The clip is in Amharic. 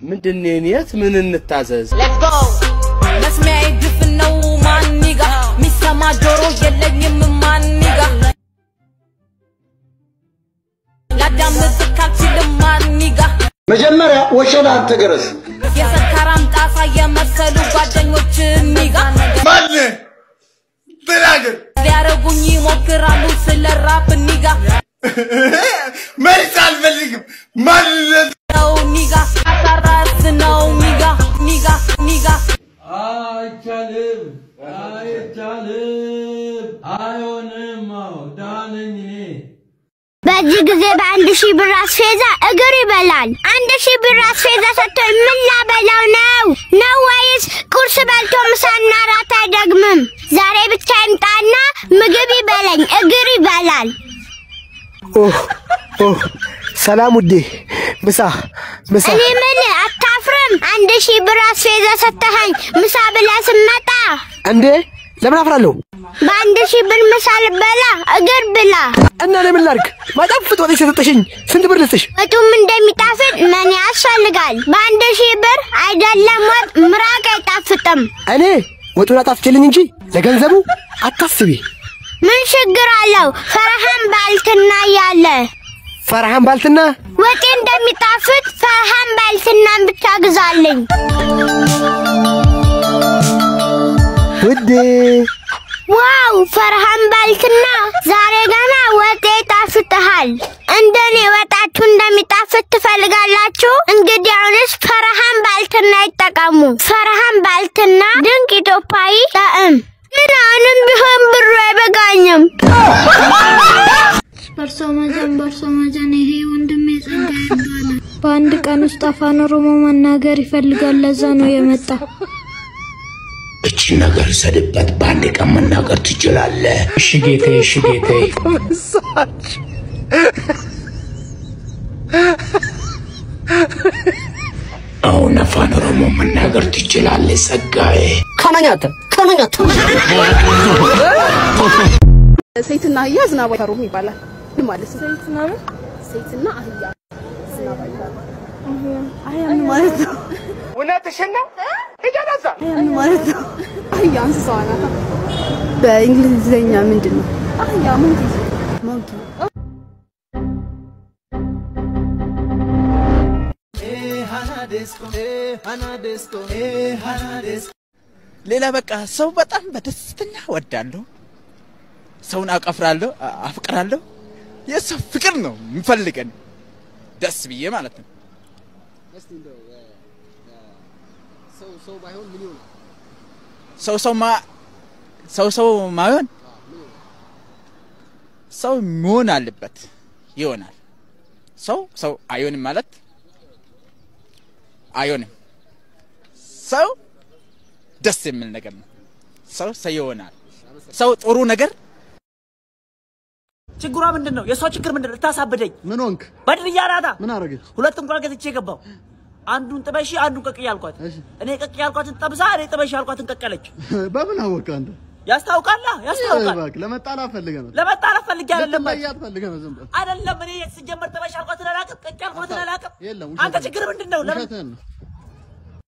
ምንድን ነው የኔት? ምን እንታዘዝ? መስሚያዬ ድፍን ነው ማኒጋ ሚሰማ ጆሮ የለኝም ማኒጋ ላዳምጥ ካልችልም ማኒጋ መጀመሪያ ወሸላ አትገረስ። የሰካራም ጣሳ የመሰሉ ጓደኞች ኒጋ ማን ተናገር። ሊያረጉኝ ይሞክራሉ ስለ ራፕ ኒጋ መልስ አልፈልግም። ማንነት ነው ኒጋ አሳራስ ነው ኒጋ ኒጋ ኒጋ አይቻልም፣ አይቻልም፣ አይሆንም። አዎ ዳነኝ እኔ በዚህ ጊዜ በአንድ ሺህ ብር አስፌዛ እግር ይበላል። አንድ ሺህ ብር አስፌዛ ሰጥቶኝ ምን ላበላው ነው ነው ወይስ ቁርስ በልቶ ምሳና ራት አይደግምም? ዛሬ ብቻ ይምጣና ምግብ ይበለኝ እግር ይበላል። ኦህ ኦህ፣ ሰላም ውዴ፣ ምሳ ምሳ። እኔ ምን አታፍርም? አንድ ሺህ ብር አስፌዛ ሰጥተኸኝ ምሳ ብለህ ስመጣ እንዴ ለምን አፍራለሁ? በአንድ ሺህ ብር ምሳ ልበላ እግር ብላ። እና ለምን ላድርግ? ማጣፍጥ ወጥ የሰጠሽኝ ስንት ብር ልስጥሽ? ወጡም እንደሚጣፍጥ ምን ያስፈልጋል? በአንድ ሺህ ብር አይደለም ወጥ ምራቅ አይጣፍጥም። እኔ ወጡን አጣፍጭልኝ እንጂ ለገንዘቡ አታስቢ። ምን ችግር አለው? ፈርሃን ባልትና እያለ ፈርሃን ባልትና ወጤ እንደሚጣፍጥ ፈርሃን ባልትናን ብቻ ግዛልኝ። ውዴ ዋው ፈርሃን ባልትና ዛሬ ገና ወጤ ይጣፍጥሃል። እንደኔ ወጣችሁ እንደሚጣፍጥ ትፈልጋላችሁ? እንግዲህ አሁንስ ፈርሃን ባልትና ይጠቀሙ። ፈርሃን ባልትና ድንቅ ኢትዮጵያዊ ጣዕም። ምን አሁንም ቢሆን ብሩ አይበቃኝም። በርሶ መጀን በርሶ መጀን ይሄ ወንድሜ ጸጋ ይባላል። በአንድ ቀን ውስጥ አፋን ኦሮሞ መናገር ይፈልጋል። ለዛ ነው የመጣ። እቺ ነገር ሰድበት በአንድ ቀን መናገር ትችላለህ። እሺ ጌቴ፣ እሺ ጌቴ። አሁን አፋን ኦሮሞ መናገር ትችላለህ ጸጋዬ። ከነኛተ ከነኛተ ሴትና አህያ ዝናብ አይፈሩም ይባላል። ምን ማለት ነው? ሴትና ሴትና አህያ ዝናብ አይፈሩም። አህያ ምን ማለት ነው? እውነትሽን ነው? ይገናዛ አህያ ምን ማለት ነው? አህያ እንስሳዋ ናት። በእንግሊዝኛ ምንድን ነው? አህያ ሞንኪ ሞንኪ ሌላ በቃ ሰው በጣም በደስተኛ ወዳለሁ። ሰውን አቀፍራለሁ፣ አ- አፍቅራለሁ። የሰው ፍቅር ነው የምፈልገን ደስ ብዬ ማለት ነው። ሰው ሰው ማ ሰው ሰው ማይሆን ሰው መሆን አለበት ይሆናል። ሰው ሰው አይሆንም ማለት አይሆንም። ሰው ደስ የሚል ነገር ነው። ሰው ሰው ይሆናል። ሰው ጥሩ ነገር ችግሯ ምንድን ነው? የእሷ ችግር ምንድን ነው? ልታሳብደኝ ምን ሆንክ? በድርያ ናታ። ምን አረገች? ሁለት እንቁላል ገዝቼ ገባው። አንዱን ጥበሺ፣ አንዱን ቀቅዬ አልኳት። እኔ ቀቅዬ አልኳትን ጠብሳ፣ እኔ ጥበሺ አልኳትን ቀቀለች። በምን አወቀ አንተ? ያስታውቃላ፣ ያስታውቃል። እባክህ ለመጣላት ፈልገህ ነው። ለመጣላት ፈልጌ አይደለም ልትለያት ፈልገህ ነው። ዝም በል። አይደለም። እኔ ስጀመር ጥበሺ አልኳትን አላውቅም፣ ቀቅዬ አልኳትን አላውቅም። የለም አንተ ችግር ምንድን ነው? ለምን ውሸትህን ነው።